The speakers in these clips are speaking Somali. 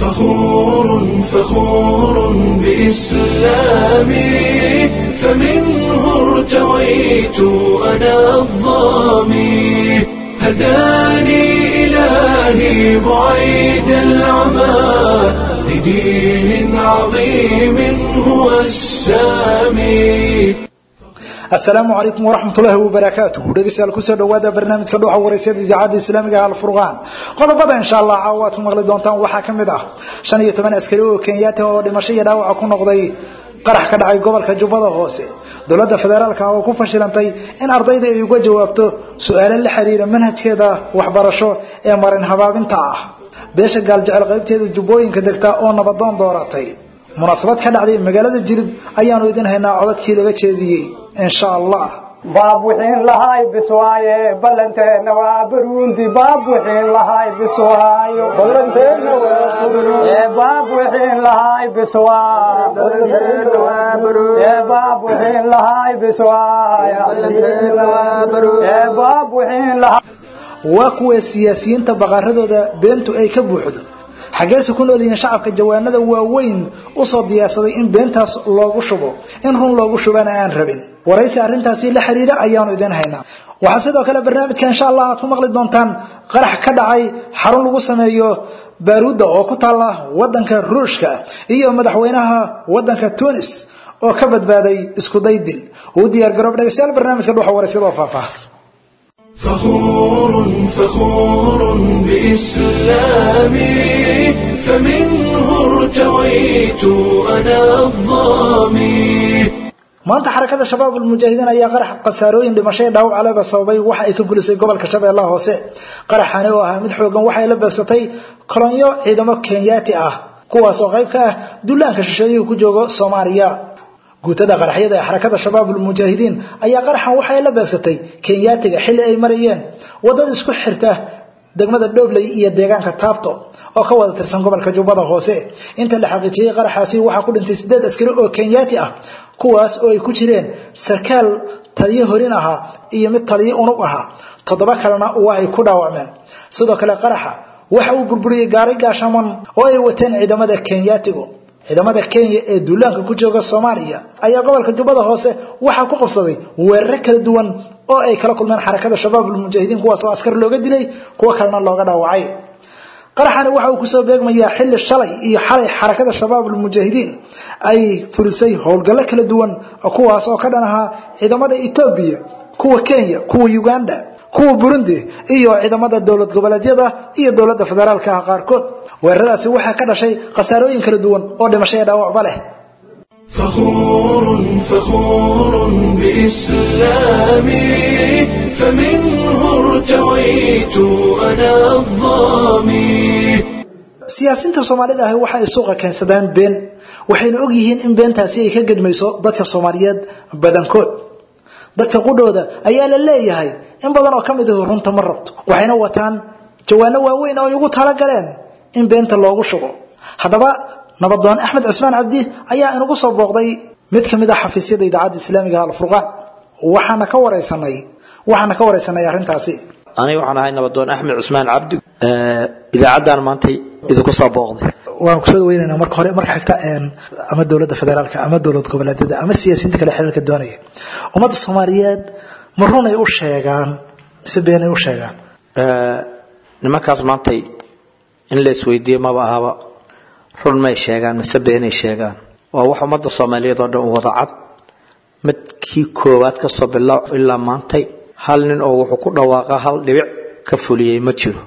فخور فخور بإسلامي فمنه ارتويت أنا الظامي هداني إلهي بعيد العمى لدين عظيم هو السامي asalaamu calaykum waraxmatullaahi wabarakaatuh dhegeystayaal kusoo dhawaada barnaamijka dhuuxa waraysyada idaacadda islaamiga ah alfurqaan qodobada insha allah caawa aad ku maqli doontaan waxaa ka mid ah shan iyo toban askari oo kenyaati oo dhimasho iyo dhaawaca ku noqday qarax ka dhacay gobolka jubbada hoose dowladda federaalka oo ku fashilantay in ardayda ay uga jawaabto su-aalo la xiriira manhajkeeda waxbarasho ee marin habaabinta ah beesha gaaljecel qaybteeda jubbooyinka degta oo nabadoon dooratay munaasabad ka dhacday magaalada jilib ayaanu idin haynaa codadkii laga jeediyey insha allah baab wixiin lahay biswaaye ballanteenna waa baruundi baab wixiin lahay biswaayo ballanteenna waa baruundi baab wixiin lahay biswaayo ballanteenna waa baruundi baab wixiin lahay biswaayo ballanteenna waa baruundi baab wixiin lahay waa kuwa siyaasiyiinta baqaaradooda beentu ay ka buuxdo xaggeese ku nool yihiin shacabka jawaanada waaweyn usoo diyaarsaday in beentaas loogu shubo in run loogu shubana aan rabin waraysi arrintaasi la xiriira ayaanu idin haynaa waxaa sidoo kale barnaamijka insha allah aad ku maqli doontaan qarax ka dhacay xarun lagu sameeyo baaruudda oo ku taalla wadanka ruushka iyo madaxweynaha wadanka tunis oo ka badbaaday iskuday dil uu diyaargaroob dhegeystayaal barnaamijka dhuuxa waraysyada oo faahfaahs فخور فخور بإسلامي فمنه ارتويت أنا الظامي maanta xarakada shabaab ulmujaahidiin ayaa qarax khasaarooyin dhimashay dhaawac aleba sababay waxa ay ka fulisay gobolka shabeellaha hoose qaraxani oo ahaa mid xoogan waxay la beegsatay kolonyo ciidamo kenyaati ah kuwaas oo qayb ka ah dullaanka shisheeyuhu ku joogo soomaaliya guutada qaraxyada ee xarakada shabaab ulmujaahidiin ayaa qaraxan waxay la beegsatay kenyaatiga xilli ay marayeen wadada isku xirta degmada dhobley iyo deegaanka taabto oo ka wada tirsan gobolka jubbada hoose inta la xaqiijiyey qaraxaasi waxaa ku dhintay sideed askari oo kenyaati ah kuwaas oo ay ku jireen sarkaal taliyo horin ahaa iyo mid taliyo unug ahaa toddoba kalena waa ay ku dhaawacmeen sidoo kale qaraxa waxa uu burburiyey gaari gaashaman oo ay wateen ciidamada kenyaatigu ciidamada kenya ee duulaanka ku jooga soomaaliya ayaa gobolka jubbada hoose waxaa ku qabsaday weeraro kala duwan oo ay kala kulmeen xarakada shabaabulmujaahidiin kuwaas oo askar looga dilay kuwo kalena looga dhaawacay qaraxani waxa uu kusoo beegmayaa xilli shalay iyo xalay xarakada shabaabulmujaahidiin ay fulisay howlgallo kala duwan kuwaas oo ka dhan ahaa ciidamada etoobiya kuwa kenya kuwa uganda kuwa burundi iyo ciidamada dowlad goboleedyada iyo dowladda federaalka ah qaarkood weeraradaasi waxaa ka dhashay khasaarooyin kala duwan oo dhimasho ee dhaawacba leh فخور فخور بإسلامي فمنه ارتويت أنا الظامي siyaasiinta soomaalida ahi waxa ay suuqa keensadaan been waxayna og yihiin in beentaasi ay ka gedmayso dadka soomaaliyeed badankood dadka qudhooda ayaa la leeyahay in badan oo ka mid ahi runta ma rabto waxayna wataan jawaano waaweyn oo ay ugu talagaleen in beenta loogu shubo haddaba nabadoon axmed cusmaan cabdi ayaa inagu soo booqday mid ka mid a xafiisyada idaacadda islaamiga alfurqaan waxaana ka wareysanay waxaana ka wareysanay arrintaasi aniga waxaan ahay nabadoon axmed cusmaan cabdi idaacaddan maantay idinku soo booqday waan kusoo dhaweynaynaa marka hore marka xigta ama dowladda federaalka ama dowlad goboleedyada ama siyaasiyiinta kale xiriirka doonaya ummadda soomaaliyeed ma runay u sheegaan mise beenay u sheegaan nimankaas maantay in la isweydiiye maba ahaba run may sheegaan mise beenay sheegaan waa wax ummadda soomaaliyeed oo dhan wada cad midkii koowaad kasoo bilaaw ilaa maantay hal nin oo wuxuu ku dhawaaqa hal dhibic ka fuliyey ma jiro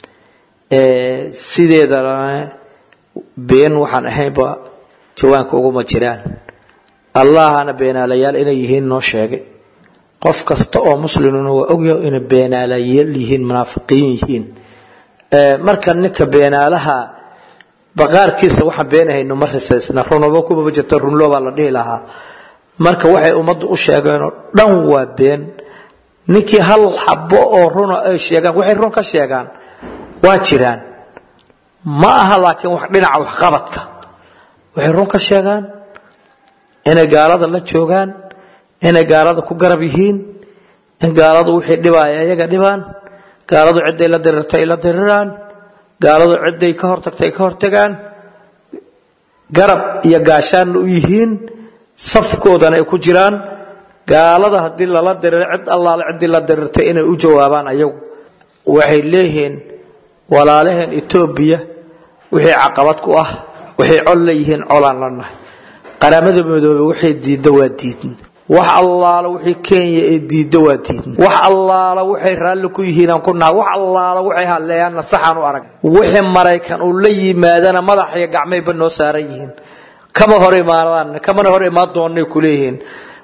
sideedana been waxaan ahaynba jawaanka uguma jiraan allahana beenaalayaal inay yihiin noo sheegay qof kasta oo muslimuna waa ogyaho inay beenaalayaal yihiin munaafiqiin yihiin marka ninka beenaalaha baqaarkiisa waxaan beenahayno ma risaysna runaba kumaba jirto runloobaa la dhihi lahaa marka waxay ummaddu u sheegeenoo dhan waa been ninkii hal xabo oo runa ay sheegaan waxay run ka sheegaan waa jiraan ma aha laakiin wax dhinaca waxqabadka waxay run ka sheegaan inay gaalada la joogaan inay gaalada ku garab yihiin in gaaladu wixii dhibaaya ayaga dhibaan gaaladu ciday la dirirto ay la diriraan gaaladu cidday ka hortagtay ka hortagaan garab iyo gaashaanna u yihiin safkoodana ay ku jiraan gaalada haddii lala diriro cid allaale ciddii la dirirtay inay u jawaabaan ayagu waxay leeyihiin walaalaheen etoobiya wixii caqabad ku ah waxay col leeyihiin colaan la nahay qaramada midoobe waxay diidda waa diidn wax allaala wixii kenya ee diidda waa diidn wax allaala waxay raalli ku yihiinaan ku nahay wax allaala waxay hadleeyaanna saxaan u arag wixii maraykan uu la yimaadana madax iyo gacmayba noo saaran yihiin kama hor imaadaan kamana hor imaan doonay kuleeyihiin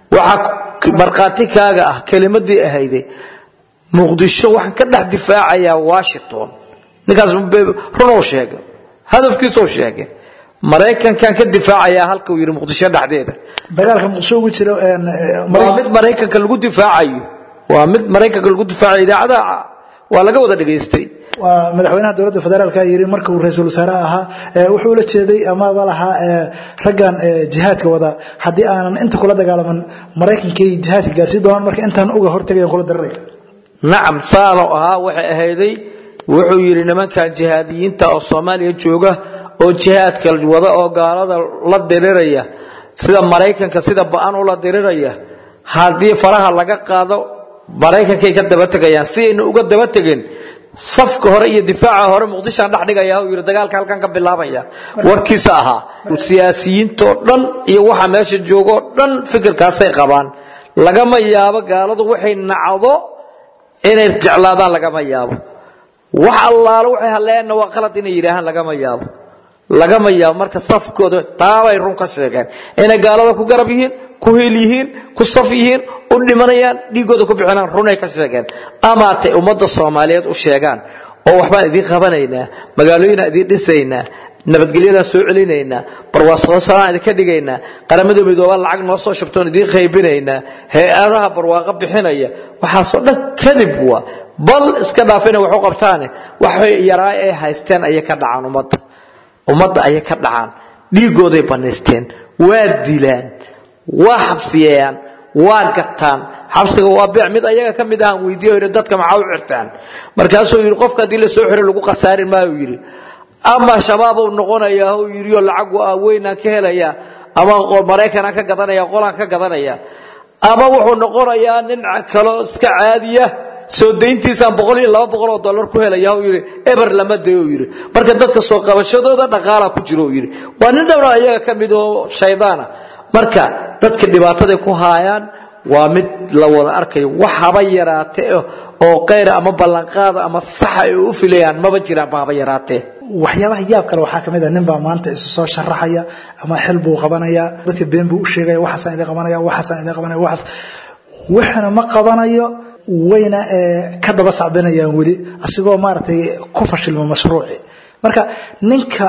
waxaa markhaati kaaga ah kelimadii ahayde muqdisho waxaan ka dhex difaacayaa washington ninkaas runuu sheegay hadafkiisuu sheegay maraykankan ka difaacayaa halka uu yidhi muqdisho dhexdeeda dagaalka muqdisho ugu jira waa mid maraykanka lagu difaacayo waa mid maraykanka lagu difaacayo idaacadaha waa laga wada dhegaystay waa madaxweynaha dowladda federaalka yiri marka uu ra-iisul wasaare ahaa wuxuu la jeeday amaba lahaa raggan jihaadka wada haddii aanan inta kula dagaalaman maraykankay jihaadka gaarsiin doonaan marka intaan uga hortagayan kula dariraya nacam saano ahaa waxay ahayday wuxuu yidhi nimankan jihaadiyiinta oo soomaaliya jooga oo jihaadka wada oo gaalada la diriraya sida maraykanka sida ba-an ula diriraya haddii faraha laga qaado maraykankay ka daba tegayaan si ayna uga daba tegin safka hore iyo difaaca hore muqdishoan dhex dhigaya uu yidhi dagaalka halkan ka bilaabaya warkiisa ahaa siyaasiyiintoo dhan iyo waxa meesha joogoo dhan fikirkaasay qabaan lagama yaabo gaaladu waxay nacdo inay jeclaadaan lagama yaabo wax allaalo waxay hadleenna waa qalad inay yidhaahaan lagama yaabo lagama yaabo marka safkooda taabay run ka sheegeen inay gaalada ku garab yihiin ku hiil yihiin ku saf yihiin u dhimanayaan dhiigooda ku bixinaan runay ka sheegeen amaatay ummadda soomaaliyeed u sheegaan oo waxbaan idiin qabanaynaa magaalooyinaan idiin dhisaynaa nabadgelyadaan soo celinaynaa barwaaqosanaan idinka dhigaynaa qaramada midooba lacag noo soo shabtoon idiin qaybinaynaa hay-adaha barwaaqo bixinaya waxaasoo dhan kadib waa bal iska dhaaf inay wax u qabtaane waxay yaraa ay haysteen ayay ka dhacaan ummadda ummadda ayay ka dhacaan dhiigooday bannaysteen waa dilaan waa xabsiyeeyaan waa gataan xabsiga waa beec mid ayaga ka mid ahaan weydiiyo yidhi dadka maxaa u xirtaan markaasuu yidhi qofka haddii la soo xiro lagu khasaarin maayu yidhi ama shabaab uu noqonayaa uu yidhi oo lacag weynaan ka helayaa ama maraykanaan ka gadanaya qolaan ka gadanaya ama wuxuu noqonayaa nin kaloo iska caadiya soo dayntiisaan boqol iyo laba boqol oo dollar ku helaya uu yidhi eber lama dayo uu yidhi marka dadka soo qabashadooda dhaqaala ku jiro uu yidhi waa nin dhowna ayaga ka mid oo shaydaana marka dadka dhibaataday ku haayaan waa mid la wada arkayo wax haba yaraate oo kayra ama ballanqaada ama saxa ay u filayaan maba jiraan ba haba yaraatee waxyaabaha yaab kale waxaa kamid a nin baa maanta isu soo sharaxaya ama xil buu qabanaya dadka been buu u sheegaya waxaasaan idin qabanaya waxaasaan idin qabanaya waxaas waxana ma qabanayo wayna ka daba sacbinayaan weli asigoo maaragtay ku fashilma mashruuci marka ninka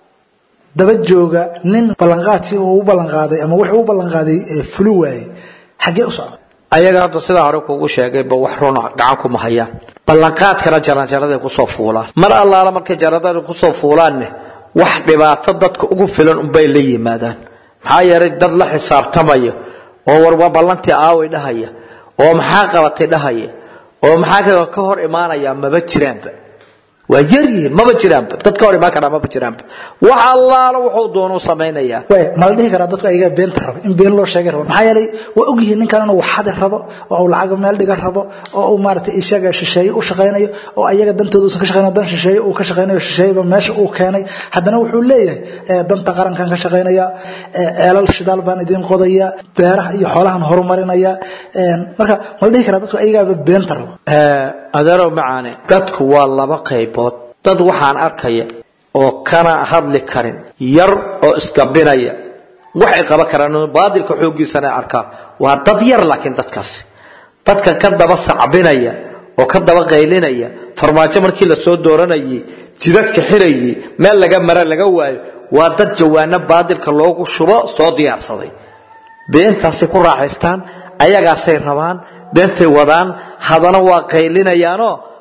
daba jooga nin ballanqaadkii uu u ballanqaaday ama wuxuu u ballanqaaday fuli waayey xaggee u socda ayaga hadda sidaa hore kuugu sheegayba wax runa gacan kuma hayaan ballanqaadkana jaranjaraday kusoo fuulaan mar allaala markay jaranjarada kusoo fuulaanne wax dhibaato dadka ugu filan unbay la yimaadaan maxaa yeelay dad la xisaabtamaya oo warba ballantii aaway dhahaya oo maxaa qabatay dhahaya oo maxaa ka hor imaanaya maba jiraanba waa yaryihiin maba jiraanba dad ka hor imaan karaa maba jiraanba wax allaala wuxuu doonuu samaynayaa way mala dhihi karaa dadku ayaga beenta rabo in been loo sheegay rabo maxaa yeelay waa ogyihiin ninkan inuu xadi rabo oo uu lacag meel dhiga rabo oo uu maaragtay isaga shisheeye u shaqaynayo oo ayaga dantooda uusan ka shaqaynayo dan shisheeye uu ka shaqaynayo shisheeyeba meesha uu keenay haddana wuxuu leeyahay danta qarankan ka shaqaynaya ceelal shidaal baan idiin qodaya beeraha iyo xoolahan horumarinaya marka mala dhihi karaa dadku ayagaaba beenta rabo adeerow macaane dadku waa laba qaybood dad waxaan arkaya oo kana hadli karin yar oo isgabinaya waxay qaban karaan baadilka xooggiisana arkaa waa dad yar laakiin dadkaasi dadka ka daba sacbinaya oo ka daba qaylinaya farmaajo markii la soo dooranayay jidadka xirayay meel laga mara laga waayo waa dad jawaano baadilka loogu shubo soo diyaarsaday beentaasay ku raaxaystaan ayagaasay rabaan beentay wadaan haddana waa qaylinayaanoo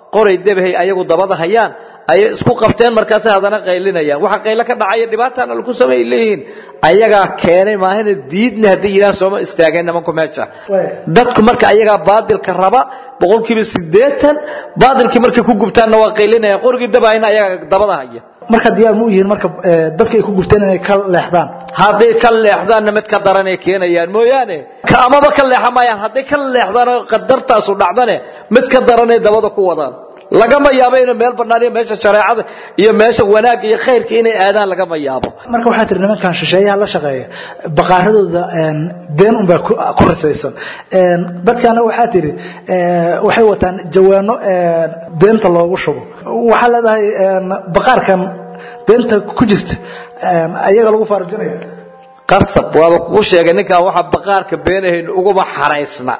qoray debahay ayagu dabada hayaan ayay isku qabteen markaasay haddana qaylinayaan waxa qaylo ka dhacaya dhibaatana lagu samay leeyihiin ayagaa keenay maahana diidna haddii yidhahan sooma istaageen nimanku meesha dadku marka ayagaa baadilka raba boqolkiiba siddeetan baadilkii markay ku gubtaanna waa qaylinayaan qorigii dabahayna ayagaa dabada haya marka diyaar mu u yihiin marka dabka ay ku gubteen inay ka leexdaan hadday ka leexdaanna mid ka daranay keenayaan mooyaane ka amaba ka leexa maayaan hadday ka leexdaan oo qadartaasu dhacdane mid ka daranay dabada ku wadaan lagama yaabo inay meel bannaan iyo meesha shareecada iyo meesha wanaagga iyo khayrka inay aadaan lagama yaabo marka waxaa tiri nimankan shisheeyaha la shaqeeya baqaaradooda been unbaa ku risaysan dadkana waxaa tiri waxay wataan jawaano beenta loogu shubo waxaa leedahay baqaarkan beenta ku jirta ayaga lagu faarujinaya qasab waaba kugu sheegay ninkan waxa baqaarka beenahayn uguma xaraysna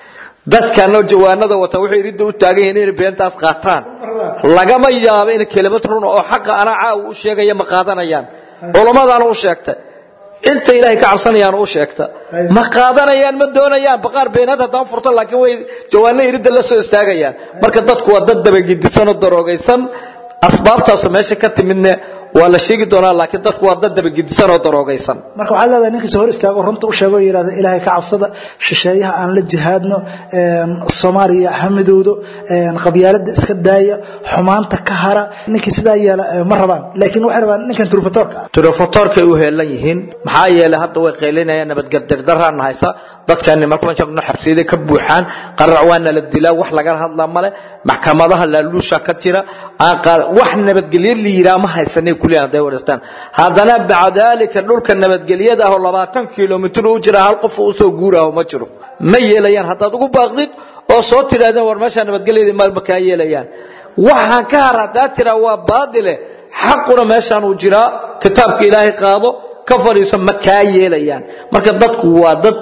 dadkanoo jawaanada wata waxay iridda u taagan yihiin inay beentaas qaataan lagama yaabo in kelimad run oo xaqa anaa caaw u sheegaya ma qaadanayaan culummadaana u sheegta inta ilaahay ka cabsanayaan u sheegta ma qaadanayaan ma doonayaan baqaar beenaad haddaan furto laakiin way jawaano iridda la soo istaagayaan marka dadku waa dad dabagidisan oo daroogaysan asbaabtaas meesha ka timidne waa la sheegi doonaa laakiin dadku waa dad dabagidisan oo daroogaysan marka waxaad leedahay ninkiisa hor istaago runta u sheego yidhahda ilaahay ka cabsada shisheeyaha aan la jihaadno soomaaliya ha midowdo qabyaalada iska daaya xumaanta ka hara ninkii sidaa yeela ma rabaan laakiin waxay rabaan ninkan turufatoorka ah turufatoorkay u heelan yihiin maxaa yeelay hadda way qaylinayaan nabadgardardaraana haysa dadkani markuma jabno xabsiyaday ka buuxaan qarac waana la dilaa wax laga hadla male maxkamadaha laaluusha ka jira aan qaad wax nabadgelyo la yidhaha ma haysanay kulliyan hadday wadhaystaan haddana bacdaalika dhulka nabadgelyada ah oo labaatan kilomitir u jira hal qof usoo guuraho ma jiro ma yeelayaan haddaad ugu baaqdid oo soo tidhahdeen war meeshaa nabadgelyada maal ma kaa yeelayaan waxaan ka har haddaad tiraa waa baadile xaquna meeshaan uu jiraa kitaabka ilaahay qaado ka fadhiiso ma kaa yeelayaan marka dadku waa dad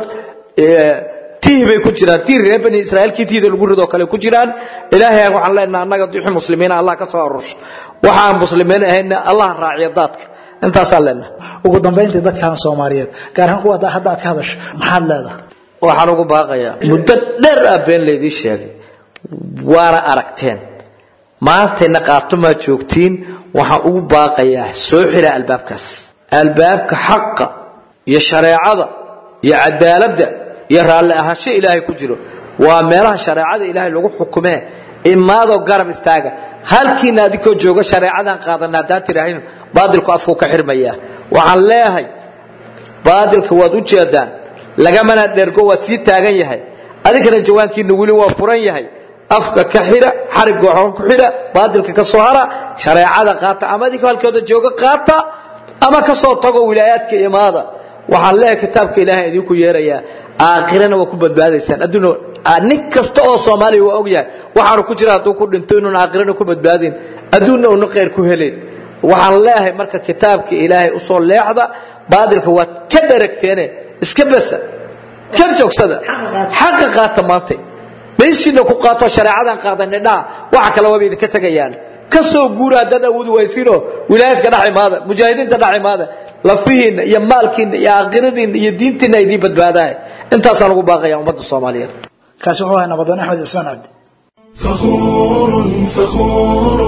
tiih bay ku jiraan tii reer bani israa'iilkii tiida lagu ridoo kale ku jiraan ilaahay waxaan leenahay annaga wixii muslimiina allah ka soo arursho waxaan muslimiin ahayna allah raaciya daadka intaasaan leenahay ugu dambayntii dadkan soomaaliyeed gaar ahaan kuwa hadda aad ka hadasho maxaad leedahay waxaan ugu baaqayaa muddo dheer ah been laydii sheegay waana aragteen maantayna qaatumaa joogtiin waxaan ugu baaqayaa soo xira albaabkaas albaabka xaqa iyo shareecada iyo cadaaladda iyo raalli ahaansho ilaahay ku jiro waa meelaha shareecada ilaahay lagu xukumee imaadoo garab istaaga halkiina adikoo jooga shareecadan qaadana haddaan tidhaahin baadilku afku ka xirmayaa waxaan leeyahay baadilka waad u jeedaan lagamana dhergo waa sii taagan yahay adinkana jawaankiina weli waa furan yahay afka ka xidha xarigga waxba ku xidha baadilka ka soo hara shareecada qaata ama adinka halkooda jooga qaata ama ka soo tago wilaayaadka imaada waxaan leeyahay kitaabka ilaahay idinku yeerayaa aakhirana waa ku badbaadaysaan adduun nin kasta oo soomaaliya waa ogyahay waxaanu ku jira hadduu ku dhinto inuun aakhirana ku badbaadin adduunna uuna khayr ku helayn waxaan leeyahay marka kitaabka ilaahay usoo leexda baadilka waad ka dharagteene iska basa ka joogsada xaqa qaata maanta meeshiina ku qaato shareecadan qaadanay dhaha waxa kale waaba idinka tegayaan ka soo guura haddaad awoodi waysiinoo wilaayadka dhex imaada mujaahidiinta dhex imaada lafihiinna iyo maalkiinna iyo aakhiradiinna iyo diintiinna idiin badbaadahay intaasaan ugu baaqaya ummadda soomaaliyeed kaasi wuxuu ahay nabadoon axmed cismaan cabdi فخور فخور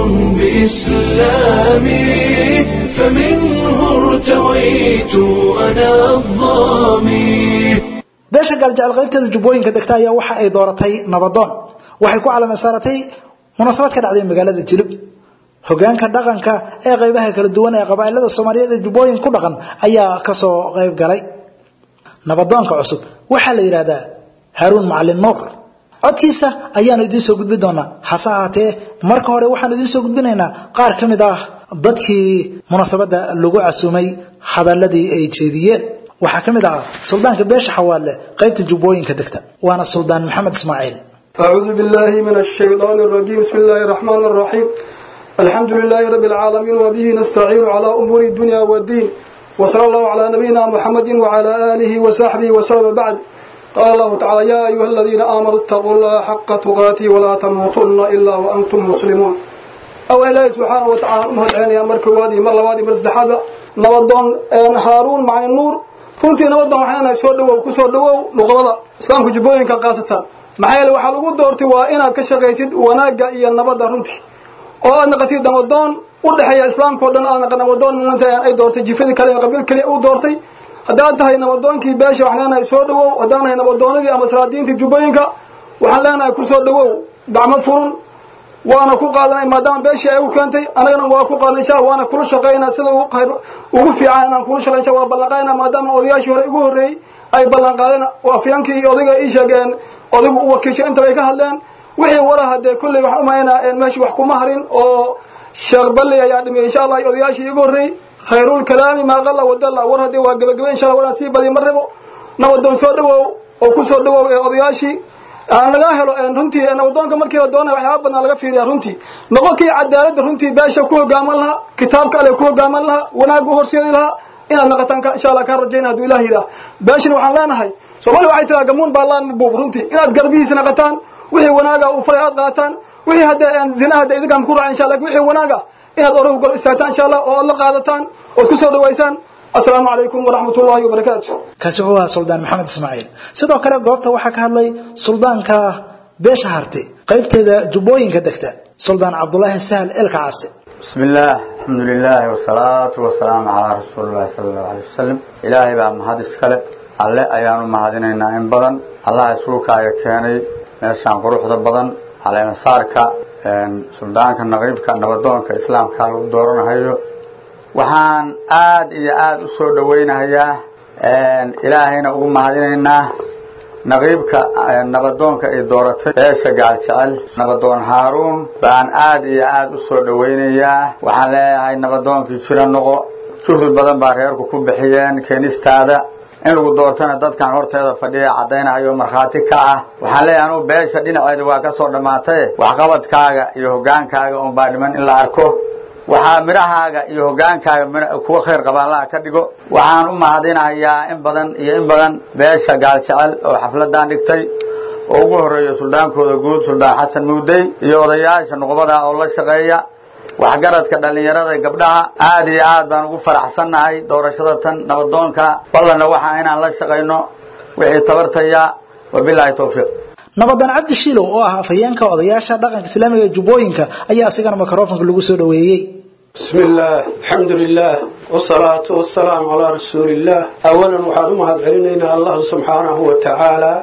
بإسلامي فمنه ارتويت أنا الظامي beesha gaaljecel qaybteeda jubbooyinka degta ayaa waxa ay dooratay nabadoon waxay ku calamasaaratay munaasabad ka dhacday magaalada jilib hogaanka dhaqanka ee qaybaha kala duwan ee qabaa'ilada soomaaliyeed ee jubbooyin ku dhaqan ayaa kasoo qayb galay nabadoonka cusub waxaa la yidhaahdaa haaruun macalin nuur codkiisa ayaanu idiin soo gudbin doonaa hase ahaatee marka hore waxaan idiin soo gudbinaynaa qaar ka mid ah dadkii munaasabadda lagu casuumay hadaladii ay jeediyeen waxaa ka mid ahaa suldaanka beesha xawaadle qaybta jubbooyinka degta waana suldaan maxamed ismaaciil أعوذ بالله من الشيطان الرجيم بسم الله الرحمن الرحيم الحمد لله رب العالمين وبه نستعين على أمور الدنيا والدين وصلى الله على نبينا محمد وعلى آله وصحبه وسلم بعد قال الله تعالى يا أيها الذين آمنوا اتقوا الله حق تقاته ولا تموتن إلا وأنتم مسلمون أو إلهي سبحانه وتعالى مهدعين يا مركب وادي مر وادي مرزدحادة نبضون هارون مع النور runtii nabaddan waxaan nahay soo dhawow ku soo dhawow luqadada islaamka jubbooyinka qaasatan maxaa yeele waxaa lagu doortay waa inaad ka shaqaysid wanaagga iyo nabadda runtii oo aad naqatid namadoon u dhexeeya islaamka o dhan aad naqa namadoon maanta ay doortay jifadii kale qabiil keliya u doortay haddaad tahay nabadoonkii beesha waxaan leenahay soo dhawow haddaan nahay nabadoonadii ama salaadiintii jubbooyinka waxaan leenahay ku soo dhawow gacmo furun waana ku qaadanay maadaama beeshii ay u keentay anagana waa ku qaadan insha waana kula shaqaynaa sida ugu khayr ugu fiican inaan kula shaqayn insha waa ballanqaynaa maadaama odayaashii hore igu horreeyey ay ballan qaadeen afyaankii iyo odayga ii sheegeen odaygu u wakiishay intaba ay ka hadleen wixii wara hadee kulley waxaan umaynaa meeshii wax kuma harin oo sheekh balley ayaa dhimiyay insha allah odayaashii igu horreeyey khayrul kalaami maa qalla wadalla war haddii waa gebagebe insha allah waraan sii badiy ma rabo nabadoon soo dhawow oo ku soo dhawow ee odayaashii aan laga helo runtii nabadoonka markii la doonaya waxyaaba badnaa laga fiiriya runtii noqonkii cadaaladda runtii beesha ku hogaaman lahaa kitaabka ale ku hogaaman lahaa wanaag u horseedi lahaa inaad naqataan insha allah kaa rajayna haduu ilah yidhaah beeshana waxaan leenahay soomaaliya waxay tiraa gamuun baa laan buub runtii inaad garbihiisa naqataan wixii wanaaga uu faray aad qaataan wixii hadda zina hadda idinkaan ku raaca insha allah wixii wanaaga inaad orahu gor istaagtaan insha allah oo aad la qaadataan ood ku soo dhawaysaan asalaamu calaykum waraxmat ullahi wabarakaatu kaasi wuxuu ahaa suldaan maxamed ismaaciil sidoo kale goobta waxaa ka hadlay suldaanka beesha harti qaybteeda jubbooyinka degta suldaan cabdulaahi sahal elka case بسم الله الحمد لله والصلاة والسلام على رسول الله صلى الله عليه وسلم إلهي بقى مهد اسكالي alle ayaanu mahadinaynaa in badan allah isuulkaaga keenay meeshaan quruxda badan caleemasaarka suldaanka naqiibka nabadoonka islaamka lagu dooranahayo waxaan aad iyo aad u soo dhowaynahayaa ilaahayna ugu mahadinaynaa naqiibka nabadoonka ay dooratay beesha gaaljecel nabadoon haaruun baan aad iyo aad u soo dhowaynayaa waxaan leeyahay nabadoonkii jira noqo juhdi badan baa reerku ku bixiyeen keenistaada in lagu doortana dadkan horteeda fadhiya caddaynahayo markhaati ka ah waxaan leeyahay anugu beesha dhinaceeda waa ka soo dhammaataye waxqabadkaaga iyo hoggaankaaga unbaa dhiman in la arko waxaa midhahaaga iyo hoggaankaaga kuwa khayr qaba allaha ka dhigo waxaan u mahadinahayaa in badan iyo in badan beesha gaaljecel oo xafladan dhigtay oo ugu horreeya suldaankooda guud suldaan xasan muudey iyo odayaasha nuqbada oo la shaqeeya waxgaradka dhallinyarada gabdhaha aad iyo aad baan ugu faraxsannahay doorashada tan nabadoonka ballanna waxaa inaan la shaqayno wixii tabartaya wabilaahi towfiiq nabadaan cabdi shiilow oo ah afhayeenka odayaasha dhaqanka islaamiga ee jubbooyinka ayaa asigana mikrofonka lagu soo dhoweeyey بسم الله الحمد لله والصلاة والسلام على رسول الله أولا waxaan u mahad celinaynaa allah subxaanahu wa tacaala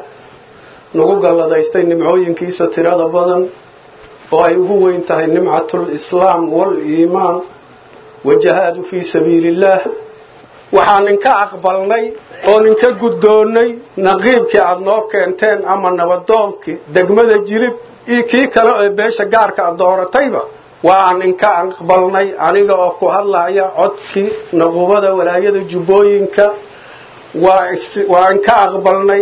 nagu galladaystay nimcooyinkiisa tirada badan oo ay ugu weyn tahay nimcatul islaam wal iimaan wajahaadu fii sabiili illaah waxaan ninka aqbalnay oo ninka guddoonnay naqiibkii aada noo keenteen ama nabadoonkii degmada jilib iyo kii kale ee beesha gaarka a dooratayba waa ninka aqbalnay aniga oo ku hadlaya codkii naquubada walaayada jubbooyinka waa inka aqbalnay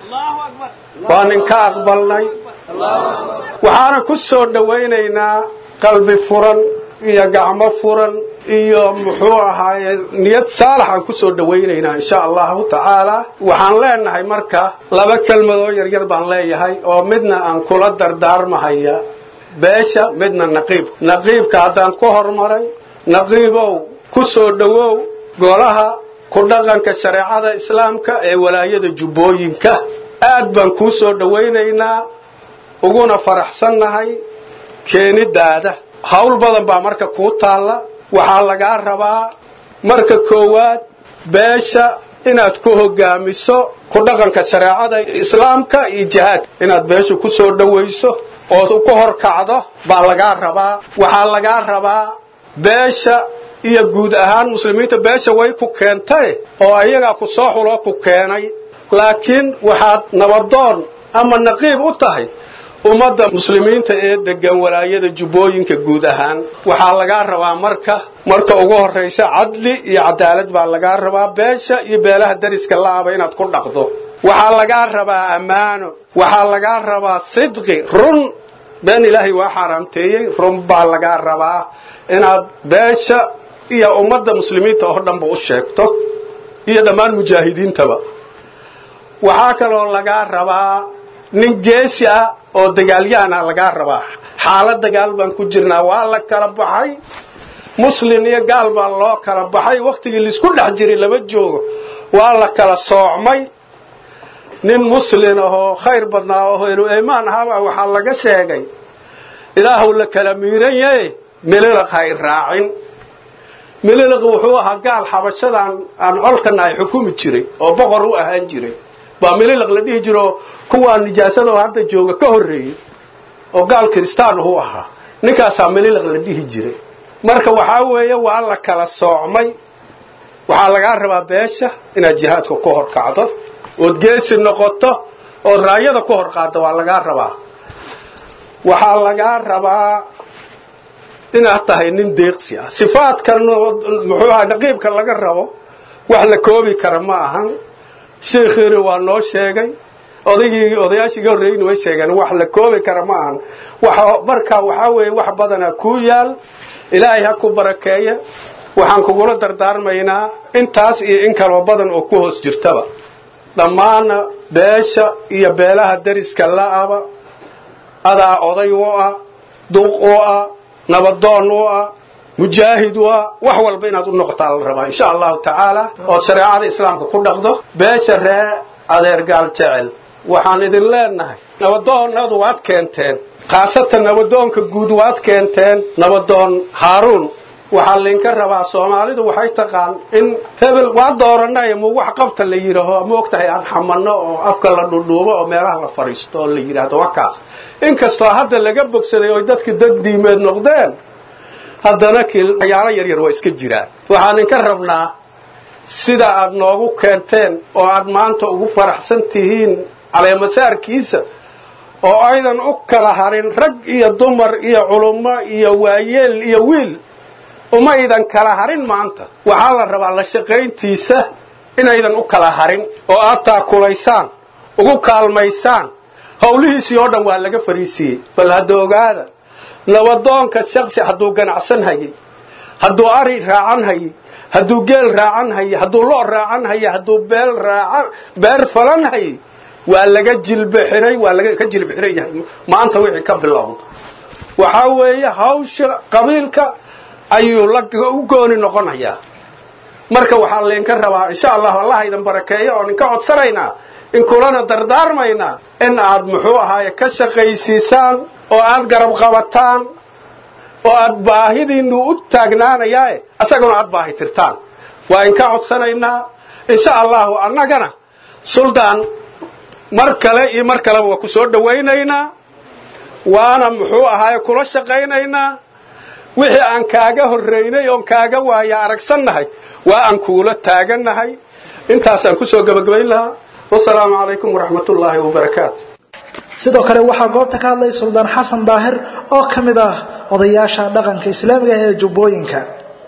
waa ninka aqbalnay waxaana ku soo dhowaynaynaa qalbi furan iyo gacmo furan iyo muxuu ahaaye niyad saalaxaan ku soo dhowaynaynaa insha allahu tacaala waxaan leenahay marka laba kelmadoo yaryar baan leeyahay oo midna aan kula dardaarmahaya beesha midna naqiib naqiibka haddaan ku hormaray naqiibow ku soo dhowow golaha ku dhaqanka shareecada islaamka ee walaayada jubbooyinka aad baan kuu soo dhowaynaynaa uguna faraxsannahay keenidaada hawl badan baa marka kuu taalla waxaa lagaa rabaa marka koowaad beesha inaad ku hogaamiso ku dhaqanka shareecada islaamka iyo jihaadka inaad beesha ku soo dhowayso ood ku horkacdo baa lagaa rabaa waxaa lagaa rabaa beesha iyo guud ahaan muslimiinta beesha way ku keentay oo ayagaa ku soo xuloo ku keenay laakiin waxaad nabadoon ama naqiib u tahay ummadda muslimiinta ee degan walaayada jubbooyinka guud ahaan waxaa lagaa rabaa marka marka ugu horraysa cadli iyo cadaalad baa lagaa rabaa beesha iyo beelaha dariska la'aba inaad ku dhaqdo waxaa lagaa rabaa ammaano waxaa lagaa rabaa sidqi run been ilaahay waa xaaraamteeyey run baa lagaa rabaa inaad beesha iyo ummadda muslimiinta oo dhanba u sheegto iyo dhammaan mujaahidiintaba waxaa kaloo lagaa rabaa nin geesi ah oo dagaalyahanah lagaa rabaa xaalad dagaal baan ku jirnaa waa la kala baxay muslin iyo gaal baa loo kala baxay wakhtigii laisku dhex jiray lama joogo waa la kala soocmay nin muslin ahoo khayr badnaa oo helu imaan ahaabaa waxaa laga sheegay ilaahu la kala miiran yahe mililiq hay raacin mililiq wuxuu ahaa gaal xabashadan aan colkana ay xukumi jiray oo boqor u ahaan jiray baa mililiq la dhihi jiro kuwaa nijaasada oo hadda jooga ka horreeyey oo gaal kristaan u ahaa ninkaasaa mililiq la dhihi jiray marka waxaa weeye waa la kala soocmay waxaa lagaa rabaa beesha inaad jihaadka ku hor kacdo ood geesi noqoto ood raayada ku hor qaaddo waa lagaa rabaa waxaa lagaa rabaa inaad tahay nin deeqsi ah sifaadkan muxuu aha naqiibka laga rabo wax la koobi kara ma ahan sheikhiina waa noo sheegay odaygii odayaashiiga horreeyeyna way sheegeen wax la koobi kara ma ahan waxa markaa waxaa weeye wax badana kuu yaal ilaahay ha ku barakeeya waxaan kugula dardaarmaynaa intaas iyo in kaloo badan oo ku hoos jirtaba dhammaana beesha iyo beelaha dariska la'aba adaa oday u ah duq u ah nabadoon u ah mujaahid u ah wax walba inaad u noqotaa la rabaa insha allahu tacaala ood shareecada islaamka ku dhaqdo beesha ree adeer gaal jecel waxaan idin leenahay nabadoonnadu waad keenteen khaasatan nabadoonka guud waad keenteen nabadoon haaruun waxaa laynka rabaa soomaalidu waxay taqaan in hebel waa dooranay mu wax qabta la yidhaaho ma ogtahay aan xamanno oo afka la dhudhuubo oo meelaha la fadhiisto oo la yidhaahdo wakaas inkastoo hadda laga bogsaday oy dadki dad diimeed noqdeen haddana kiyaalo yaryar waa iska jiraan waxaan idinka rabnaa sida aad noogu keenteen oo aad maanta ugu faraxsan tihiin caleemasaarkiisa oo aydan u kala harin rag iyo dumar iyo culummo iyo waayeel iyo wiil umaydan kala harin maanta waxaa la rabaa la shaqayntiisa inaydan u kala harin oo aad taakulaysaan ugu kaalmaysaan howlihiisii oo dhan waa laga fariisiiyey bal hadda ogaada nabadoonka shaksi hadduu ganacsan hayay hadduu ari raacan hayay hadduu geel raacan hayay hadduu loo raacan hayay hadduu beel raacan beer falan hayay waa laga jilbixiray waa laga ka jilbixiran yahay maanta wixii ka bilowda waxaa weeye hawsha qabiilka ayuu la u gooni noqonayaa marka waxaa laydinka rabaa insha allahu allah idin barakeeyo oo idinka codsanaynaa in kulana dardaarmaynaa in aad muxuu ahaaye ka shaqaysiisaan oo aad garab qabataan oo aad baahidiinu u taagnaanayaae asaguna aad baahi tirtaan waa idinka codsanaynaa insha allahu annagana suldaan mar kale iyo mar kaleba waa ku soo dhowaynaynaa waana muxuu ahaaye kula shaqaynaynaa wixii aan kaaga horraynay oon kaaga waaya aragsannahay waa aan kuula taagannahay intaasaan kusoo gebagabayn lahaa wasalaamu calaykum waraxmat ullaahi wabarakaatu sidoo kale waxaa goobta ka hadlay suldaan xasan daahir oo ka mid ah odayaasha dhaqanka islaamiga ah ee jubbooyinka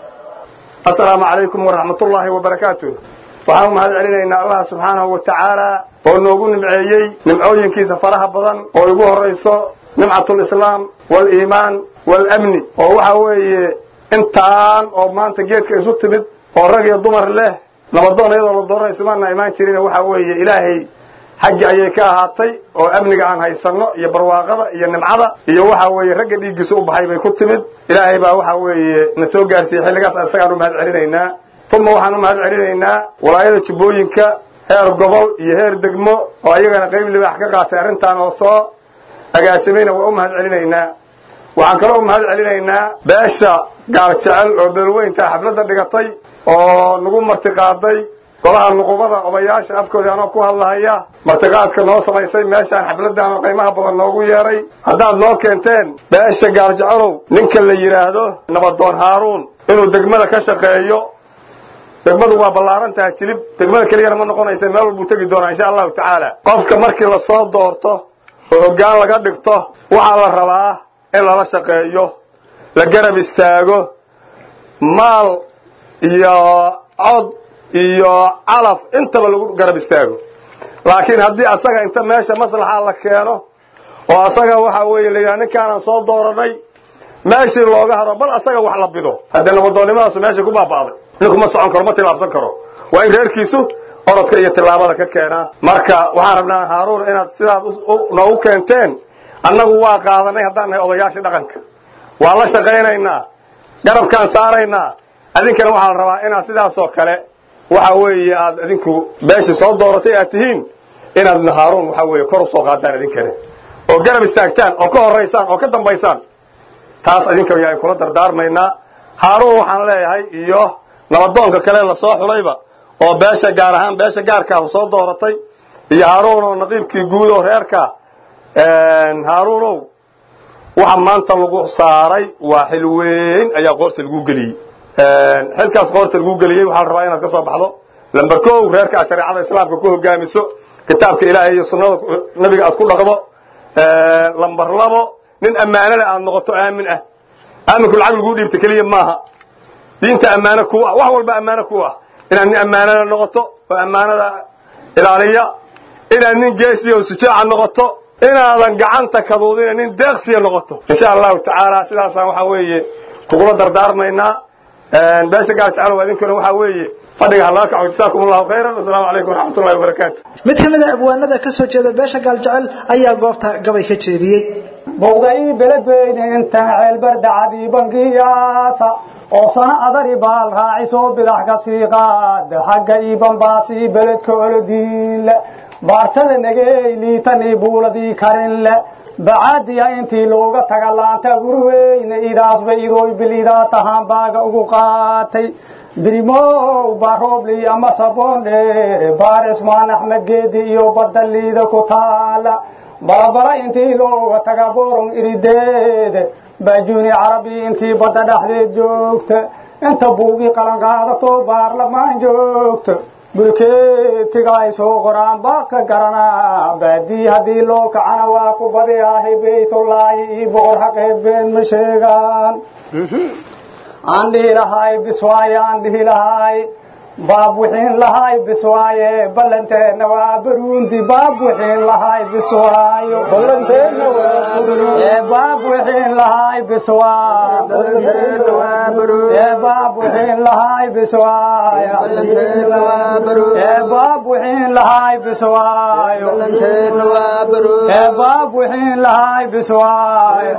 asalaamu calaykum waraxmatullaahi wabarakaatu waxaan u mahad celinaynaa allah subxaanahu wa tacaala oo noogu nimceeyey nimcooyinkiisa faraha badan oo igu horayso nimcatulislaam waliimaan walamni oo waxa weeye intaan oo maanta geedka isu timid oo rag iyo dumar leh nabadoon iyadoo la dooranay sumaana imaan jirin waxa weeye ilaahay xaggi ayay ka ahaatay oo amniga aan haysanno iyo barwaaqada iyo nimcada iyo waxa weeye ragga dhiiggiisa u baxay bay ku timid ilaahay baa waxa weeye na soo gaarsiiyey xilligaas isagaan u mahad celinaynaa uma waxaan u mahad celinaynaa walaayada jubbooyinka heer gobol iyo heer degmo oo ayagana qayb libaax ka qaatay arrintan oo soo agaasamayna waa u mahad celinaynaa waxaan kaloo u mahad celinaynaa beesha gaal jecel oo beelweynta xafladda dhigatay oo nagu martiqaaday golaha nuqubada odayaasha afkooda anoo ku hadlahaya martiqaadka noo samaysay meeshaan xafladdan qiimaha badan noogu yeedhay haddaad noo keenteen beesha gaal jecelow ninka la yidhaahdo nabadoon haaruun inuu degmada ka shaqeeyo degmadu waa ballaaran tahay jilib degmada keliyana ma noqonaysa meel walbuu tegi doonaa insha allahu tacaala qofka markii lasoo doorto oo hoggaan laga dhigto waxaa la rabaa in lala shaqeeyo la garab istaago maal iyo cod iyo calaf intaba lagu garab istaago laakiin haddii asaga inta meesha maslaxa la keeno oo asaga waxa weeye layidhaha ninkaanaan soo dooranay meeshii looga haro bal asaga wax la bido haddee nabadoonnimadaas meeshay ku baaba'day ninku ma socon karo ma tillaabsan karo waa in reerkiisu orodka iyo tillaabada ka keenaa marka waxaan rabnaa haaruun inaad sidaad noogu keenteen annagu waa qaadanay haddaan nahay odayaashii dhaqanka waa la shaqaynaynaa garabkaan saaraynaa adinkana waxaa la rabaa inaad sidaasoo kale waxa weeye aad idinku beeshii soo dooratay aad tihiin inaadna haaruun waxaa weeye kor u soo qaadaan idinkane oo garab istaagtaan oo ka horaysaan oo ka dambaysaan taas idinka ayaan kula dardaarmaynaa haaruun waxaan leeyahay iyo nabadoonka kale la soo xulayba oo beesha gaar ahaan beesha gaarkaa soo dooratay iyo haaruun oo naqiibkii guud oo reerka haaruunow waxa maanta lagu saaray waa xil weyn ayaa qoorta lagu geliyey xilkaas qoorta lagu geliyey waxaa la rabaa inaad ka soo baxdo lamber kow reerkaa shareecada islaamka ku hogaamiso kitaabka ilaahay iyo sunnada nabiga aad ku dhaqdo lamber labo nin ammaano leh aad noqoto aamin ah aaminku lacag laguu dhiibta keliya maaha diinta ammaano ku ah wax walba ammaano ku ah inaad nin ammaanole noqoto oo ammaanada ilaaliya inaad nin geesiya oo sujaaca noqoto inaadan gacanta kaduudina nin deeqsiya noqoto insha allahu tacaala sidaasaan waxaa weeye kugula dardaarmaynaa beesha gaar jecel waa idinkuna waxaa weeye fadhiga ha laga kaco jasaakum allahu khayran wasalaamu calaykum waraxmatullahi wabarakaatu mid ka mid a abwaanada ka soo jeeda beesha gaaljecel ayaa goobta gabay ka jeediyey bowday beledweyne intan ceelbardacadii bangiyaasa oo sana adari baal raacisoo bidax ka sii qaada xagga ii bambaasii beledka olodiinle baartada nagey liitanii buuladii karinle bacaadiya intii looga taga laanta gurweyne idaasba idooy bilidaa tahaan baaga ugu qaatay birimow baroobli ama saboondheere baarismaan axmed geedi iyo badaliida ku taala balabala intii looga taga boron irideede baajuuni carabi intii badda dhexdeed joogta inta buugii qalanqaadato baarlamaan joogta bulkeetiga ay soo qoraan baa ka garanaa baadii haddii loo kacana waa ku badiyaahay baytullaahi iyo boqor xaqeed been ma sheegaan aan dhihi lahay biswaaye aan dhihi lahay baab wixiin lahay biswaaye ballanteenna waa baruundi baab wixiin lahay biswaayo ballanteenna waa baab wixiin lahay biswaayo baab wixiin lahay biswaayo baab wixiin lahay biswaayo baab wixiin lahay biswaayo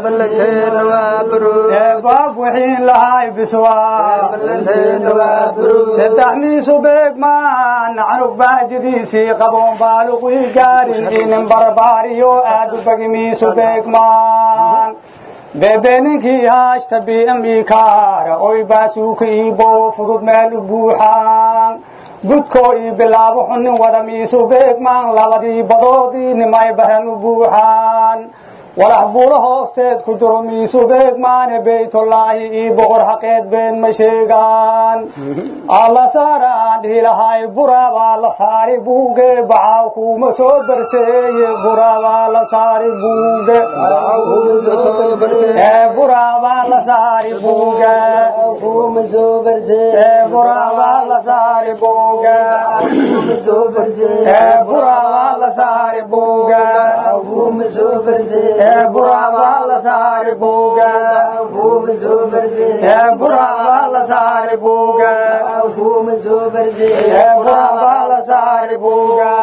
baab wixiin lahay biswaayo saddex miisu beegmaan canug baajidiisii qaboon baaluqii gaarin inin barbaariyo aad u bagi miisu beegmaan beebeninkii haashta bm kaara oy baasuuka iiboo fudud meel u buuxaan gudkoo ii bilaabo xunin wada miisu beegmaan labadii badoodii nimay baran u buuxaan walax buuro hoosteed ku jiro miisu beegmaane baytullaahi io boqor xaqeed been ma sheegaan alla saara aan dhihi lahay buraabaa la saari buuge bacaaw kuuma soo barseeye buraabaa la saari buuge buraabaa la saari buuge buraabaa la saari buuge buraabaa la saari buuge buraabaa la saari buuga buraabaa la saari buuga buraabaa la saari buuga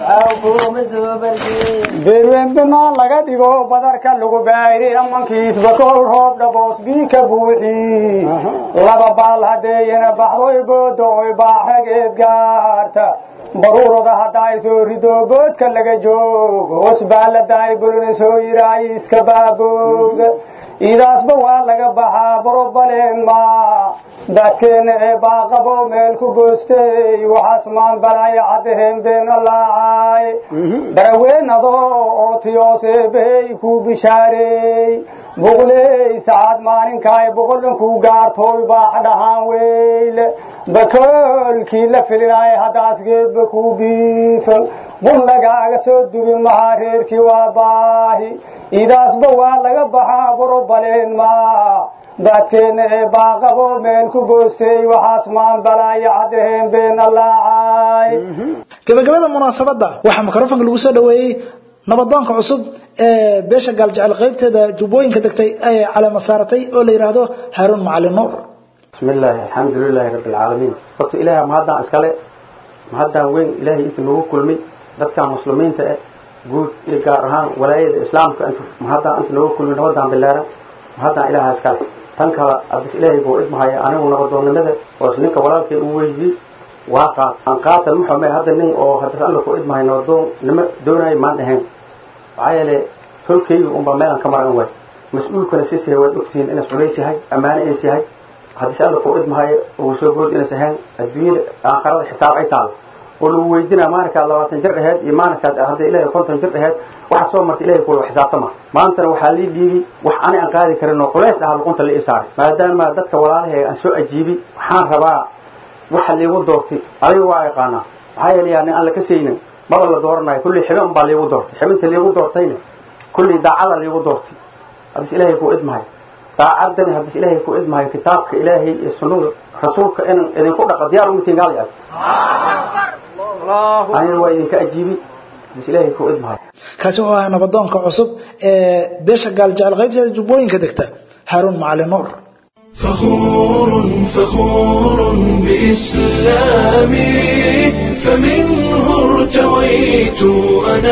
berwembimaa laga dhigo badarka lagu baayri amankiisba kol roob dhaboos biika buuxii laba baal hadeeyana baxdoy boodo oy baaxageed gaarta baruurada haddaay soo rido boodka laga joogo wasbaaladaay bulna soo yiraay iska baabooga idaasba waa laga baxaa barobaleen maa daadkeenna ee baaqabo meel ku goostay waxaas maan balaya caddaheen been allaacay baraweenadoo oo tiyooseebey ku bishaareey buqley sacaad maalinkaay boqolinkuu gaartooy baax dhahaan weyle bakoolkii la filinaay haddaasgeedba kuu biifan bun lagaaga soo dubi mahaa reerkii waa baahi idaasba waa laga baxaa barobaleen maa daadkeenna ee baaqabo meel ku goostay waxaas maan balaayo caddaheen been allaacay gabagabada munaasabadda waxaa mikrofonka lagu soo dhaweeyey nabadoonka cusub ee beesha gaaljecel qaybteeda jubbooyinka degtay ee caleema saaratay oo la yidhaahdo haaruun macalin nuur بسم الله الحمد لله رب العالمين قلت إله ما هذا أسكاله ما هذا وين إلهي أنت نوو كلمي ذاتك مسلمين تأ قول إيقارهان ولاية الإسلام أنت ما هذا أنت نوو كلمي نوضع بالله ما هذا إله أسكاله تنك أدس إلهي بو إدمها أنا ونغضون لماذا وسنك ولكن أويزي waa qaat aan qaatan muxume hadda nin oo hadas alla ku idmahayno doon nima doonayo maan dhahayn maxaa yeele tolkayga unbaa meelan ka maran waay mas-uulkana sis yahay waad ogtihiin inas culays yahay ammaano is yahay haddii alla ku idmahayo ugu soo bood inas ahayn adduunyada aakharada xisaab ay taalo oo lagu weydinaa maalinkaad labaatan jir aheyd iyo maalinkaad hadda ilaahay konton jir aheyd waxaad soo martay ilahay kula xisaabtama maantana waxaa lii dhiibi wax ani aan qaadi karin oo culays ah luqunta la ii saaray maadaama dadka walaalahay aan soo ajiibi waxaan rabaa waxa liigu doortay adiga waa yaqaanaa maxaa yeele yaa nin aan la ka saynin maba la dooranayo kullii xibin unbaa liigu doortay xibinta liigu doortayna kullii daacada liigu doortay haddis ilaahay kuu idmahayo daacadani haddis ilaahay kuu idmahayo kitaabka ilaahay iyo sunnada rasuulka inaan idinku dhaqa diyaar umitiin gaali ah aniga waa idinka ajiibi haddis ilaahay kuu idmahayo kaasi wuxuu ahaa nabadoonka cusub ee beesha gaaljecel qaybteeda jubbooyinka degta haaruun macalin nuur فخور فخور بإسلامي فمنه ارتويت أنا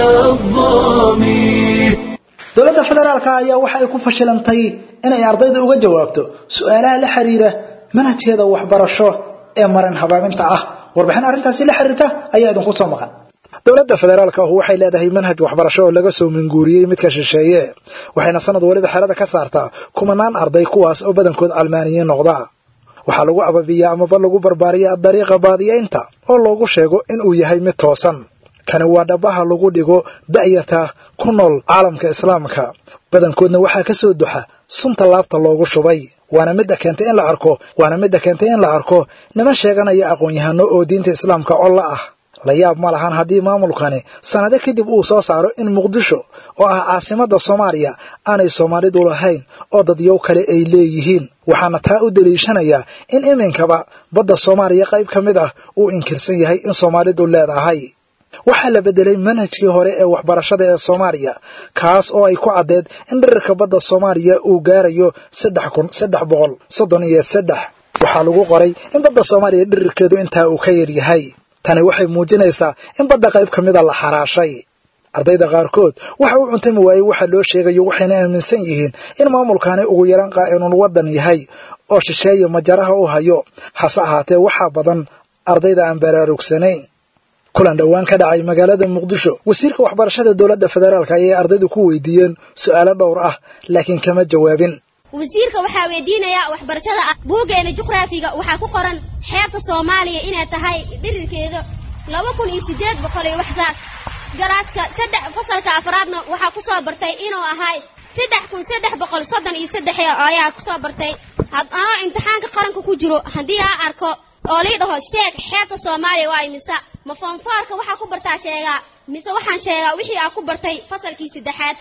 الظامي dowladda federaalka ayaa waxa ay ku fashilantay inay ardayda uga jawaabto su-aalaha la xiriira manhajkeeda waxbarasho ee marin habaaminta ah warbixin arrintaasi la xiriirta ayaa idinku soo maqan dowladda federaalka ahu waxay leedahay manhaj waxbarasho oo laga soo minguuriyey midka shisheeye waxayna sanad waliba xerada ka saartaa kumanaan arday kuwaas oo badankood calmaaniyiin noqda waxaa lagu ababiyaa amaba lagu barbaariyaa dariiqa baadiyeynta oo loogu sheego inuu yahay mid toosan kani waa dhabaha lagu dhigo da'yarta ku nool caalamka islaamka badankoodna waxaa ka soo duxa sunta laabta loogu shubay waana midda keentay in la arko waana midda keentay in la arko niman sheeganaya aqoon-yahano oo diinta islaamka colla ah la yaab ma lahan haddii maamulkani sannado kadib uu soo saaro in muqdisho oo ah caasimadda soomaaliya aanay soomaalidu lahayn oo dadyow kale ay leeyihiin waxaana taa u daliishanayaa in iminkaba badda soomaaliya qayb ka mid ah uu inkirsan yahay in soomaalidu leedahay waxaa la bedelay manhajkii hore ee waxbarashada ee soomaaliya kaas oo ay ku caddeed in dhirirka badda soomaaliya uu gaarayo saddex kun saddex boqol soddon iyo saddex waxaa lagu qoray in badda soomaaliya dhirirkeedu intaa uu ka yaryahay tani waxay muujinaysaa in badda qayb ka mida la xaraashay ardayda qaarkood waxa uu cuntami waayey waxa loo sheegayo waxayna aaminsan yihiin in maamulkani ugu yaran qaa'inun waddan yahay oo shisheeye majaraha u hayo hase ahaatee waxaa badan ardayda aan baraarugsanayn kulan dhowaan ka dhacay magaalada muqdisho wasiirka waxbarashada dowladda federaalk ayay ardaydu ku weydiiyeen su-aalo dhowr ah laakiin kama jawaabin wasiirka waxaa weydiinayaa waxbarashada buuggeena juqraafiga waxaa ku qoran xeebta soomaaliya inay tahay dhirirkeeda laba kun iyo siddeed boqol iyo waxsaas garaaska saddex fasalka afraadna waxaa ku soo bartay inuu ahay saddex kun saddex boqol soddon iyo saddex ayaa ku soo bartay anoo imtixaanka qaranka ku jiro haddii aa arko oo lii dhaho sheeg xeebta soomaaliya waa imisa ma foonfoorka waxaa ku bartaa sheegaa mise waxaan sheegaa wixii aa ku bartay fasalkii saddexaad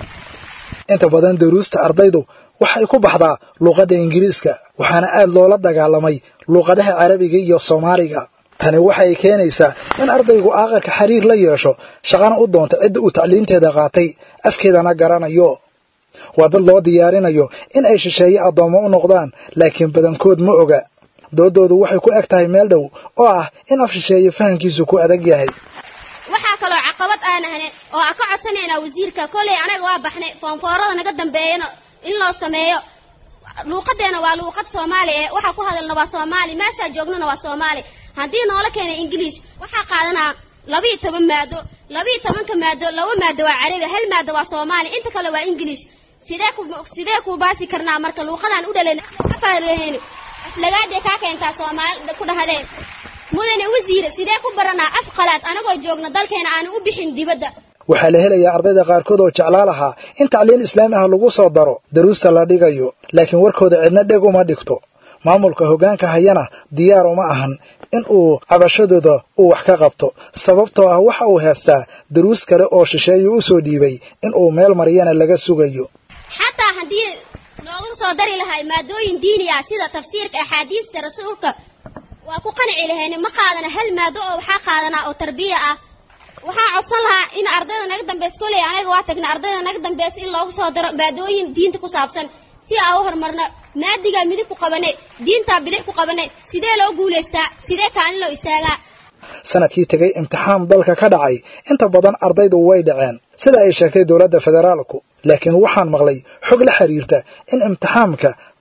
inta badan daruusta ardaydu waxay ku baxdaa luuqadda ingiriiska waxaana aad loola dagaalamay luuqadaha carabiga iyo soomaaliga tani waxay keenaysaa in ardaygu aaqarka xiriir la yeesho shaqana u doonta cidda uu tacliinteeda qaatay afkeedana garanayo waa dad loo diyaarinayo in ay shisheeye addoommo u noqdaan laakiin badankood ma oga doodoodu waxay ku eg tahay meel dhow oo ah in af shisheeye fahamkiisu ku adag yahay waxaa kaloo caqabad aan ahne oo aan ka codsanaynaa wasiirka kolley anaga waa baxnay foonfoorada naga dambeeyana in loo sameeyo luuqadeena waa luuqad soomaali ee waxaa ku hadalna waa soomaali meeshaa joognana waa soomaali haddii noola keenay ingiliish waxaa qaadanaa labiiyo toban maado labiiyo tobanka maado laba maado waa carabi hal maado waa soomaali inta kale waa ingiliish sidee ku sidee ku baasi karnaa marka luuqadaan u dhalan afaalahayni aflagaadee kaa keentaa soomaali ku dhahdeen mudane wasiire sidee ku baranaa af qalaad anagoo joogna dalkeena aanu u bixin dibadda waxaa la helayaa ardayda qaarkood oo jeclaa lahaa in tacliin islaami ah lagu soo daro daruusta la dhigayo laakiin warkooda cidna dheg uma dhigto maamulka hoggaanka hayana diyaar uma ahan in uu cabashadooda uu wax ka qabto sababtoo ah waxa uu heestaa daruus kale oo shisheeye u soo dhiibay in uu meel mariyana laga sugayo xataa haddii loogu soo dari lahay maadooyin diini ah sida tafsiirka axaadiista rasuulka waa ku qanci lahayn ma qaadana hal maado oo waxaa qaadanaa oo tarbiya ah waxaa codsan lahaa in ardayda naga dambeys koley anaga waa tagna ardayda naga dambeys in loogu soo daro maadooyin diinta ku saabsan si aa u horumarna maadigaa midig ku qabanay diintaa bidix ku qabanay sidee loo guulaystaa sidee kaalin loo istaagaa sanadkii tegay imtixaan dalka ka dhacay inta badan ardaydu way dhaceen sida ay sheegtay dowladda federaalku laakiin waxaan maqlay xog la xiriirta in imtixaamka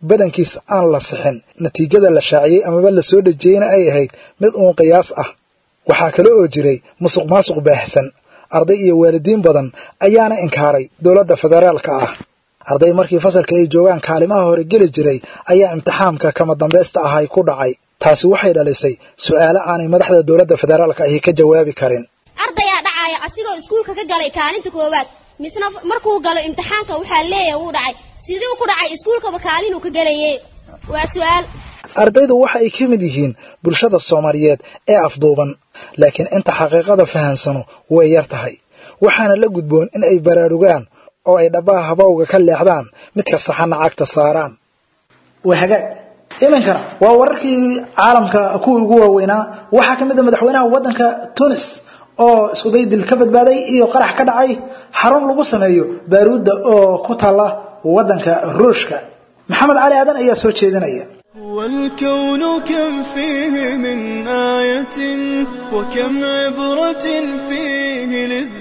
badankiis aan la sixin natiijada la shaaciyey amaba la soo dhejiyeyna ay ahayd mid uun qiyaas ah waxaa kale oo jiray musuq maasuq baahsan arday iyo waalidiin badan ayaana inkaaray dowladda federaalka ah arday markii fasalka ay joogaan kaalimaha hore geli jiray ayaa imtixaamka kama dambaysta ahay ku dhacay taasi waxay dhalisay su'aalo aanay madaxda dowladda federaalka ahi ka jawaabi karin ardayaa dhacaya asigoo iskuulka ka galay kaalinta koowaad misna markuu galo imtixaanka waxaa leeyahay wuu dhacay siduu ku dhacay iskuulkaba kaalinuu ka gelaye waa su'aal ardaydu waxa ay ka mid yihiin bulshada soomaaliyeed ee afduuban laakiin inta xaqiiqada fahansano way yar tahay waxaana la gudboon in ay baraarugaan oo ay dhabbaha habawga ka leexdaan midka saxana cagta saaraan waa hagaag iminkana waa wararkii caalamka kuwii ugu waaweynaa waxaa ka mid a madaxweynaha waddanka tunis oo iskuday dil ka badbaaday iyo qarax ka dhacay xarun lagu sameeyo baaruudda oo ku taalla waddanka ruushka maxamed cali aadan ayaa soo jeedinaya والكون كم فيه من آية وكم عبرة فيه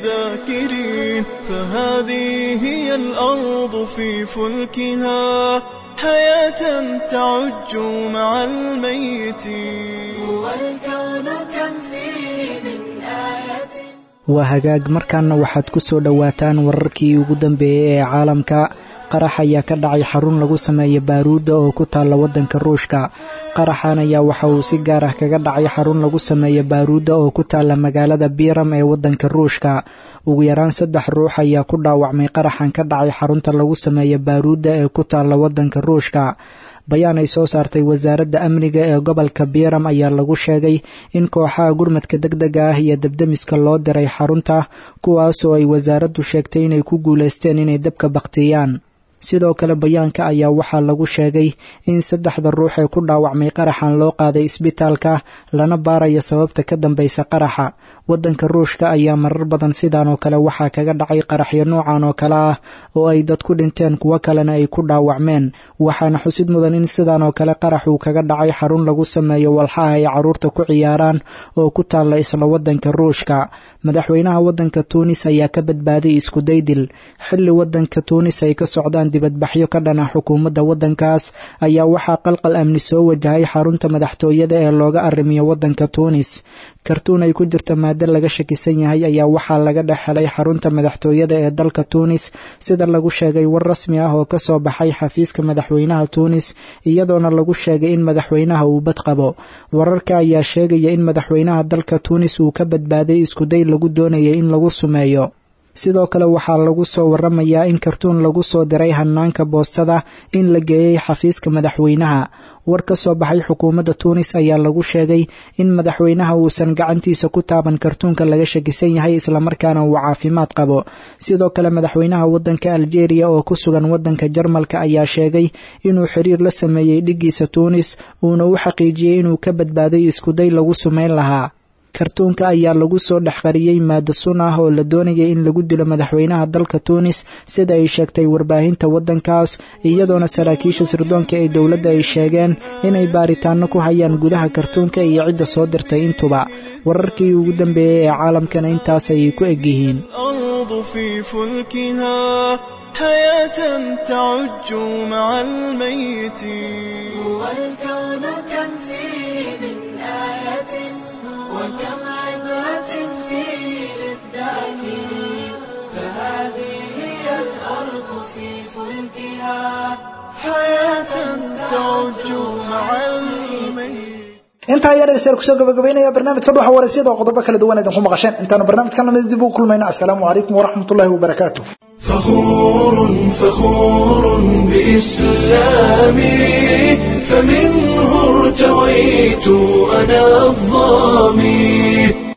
للذاكرين فهذه هي الأرض في فلكها حياة تعج مع الميتين والكون كم فيه من آية waa hagaag markaana waxaad ku soo dhowaataan wararkii ugu dambeeyey ee caalamka qarax ayaa ka dhacay xarun lagu sameeya baaruudda oo ku taalla waddanka ruushka qaraxan ayaa waxa uu si gaar ah kaga dhacay xarun lagu sameeya baaruudda oo ku taalla magaalada biram ee waddanka ruushka ugu yaraan saddex ruux ayaa ku dhaawacmay qaraxan ka dhacay xarunta lagu sameeya baaruudda ee ku taalla waddanka ruushka bayaan ay soo saartay wasaaradda amniga ee gobolka biram ayaa lagu sheegay in kooxaha gurmadka deg dega ah iyo debdemiska loo diray xarunta kuwaasoo ay wasaaraddu sheegtay inay ku guulaysteen inay dabka baktiyaan sidoo kale bayaanka ayaa waxaa lagu sheegay in saddexda ruux ee ku dhaawacmay qaraxan loo qaaday isbitaalka lana baarayo sababta ka dambaysa qaraxa waddanka ruushka ayaa marar badan sidan oo kale waxaa kaga dhacay qaraxyo noocan oo kale ah oo ay dad ku dhinteen kuwo kalena ay ku dhaawacmeen waxaana xusid mudan in sidan oo kale qarax uu kaga dhacay xarun lagu sameeyo walxaha ay carruurta ku ciyaaraan oo ku taalla isla waddanka ruushka madaxweynaha waddanka tuunis ayaa ka badbaaday iskudaydil xilli waddanka tuunis ay ka socdaan dibadbaxyo ka dhana xukuumadda waddankaas ayaa waxaa qalqal amni soo wajahay xarunta madaxtooyada ee looga arrimiyo waddanka tuunis kartuun ay ku jirta maado laga shakisan yahay ayaa waxaa laga dhex helay xarunta madaxtooyada ee dalka tuunis sida lagu sheegay war rasmi ah oo ka soo baxay xafiiska madaxweynaha tuunis iyadoona lagu sheegay in madaxweynaha uu bad qabo wararka ayaa sheegaya in madaxweynaha dalka tuunis uu ka badbaaday iskuday lagu doonayay in lagu sumeeyo sidoo kale waxaa lagu soo waramayaa in kartuun lagu soo diray hanaanka boostada in la geeyey xafiiska madaxweynaha war ka soo baxay xukuumadda tuunis ayaa lagu sheegay in madaxweynaha uusan gacantiisa ku taaban kartuunka laga shakisan yahay islamarkaana uu caafimaad qabo sidoo kale madaxweynaha waddanka aljeeriya oo ku sugan waddanka jarmalka ayaa sheegay inuu xiriir la sameeyey dhiggiisa tuunis uuna u xaqiijiyey inuu ka badbaaday iskuday lagu sumayn lahaa kartuunka ayaa lagu soo dhex qariyey maado sun ah oo la doonayay in lagu dilo madaxweynaha dalka tuunis sida ay sheegtay warbaahinta waddankaas iyadoona saraakiisha sirdoonka ee dowladda ay sheegeen inay baaritaano ku hayaan gudaha kartuunka iyo cidda soo dirtay intuba wararkii ugu dambeeyey ee caalamkana intaas ayay ku eg yihiin حياة تعج مع الميت والكون كم فيه من آية وكم عبرة فيه للذاكرين فهذه هي الأرض في فلكها حياة تعج مع الميت intaa ayaa dhegeystayaal kusoo gabagabaynaya barnaamijka dhuxa waraysyada oo qodobo kala duwan idinku maqasheen intaanu barnaamijkan lamid dib ugu kulmayna assalaamu calaykum waraxmatullaahi wabarakaatu فخور فخور بإسلامي فمنه ارتويت أنا الظامي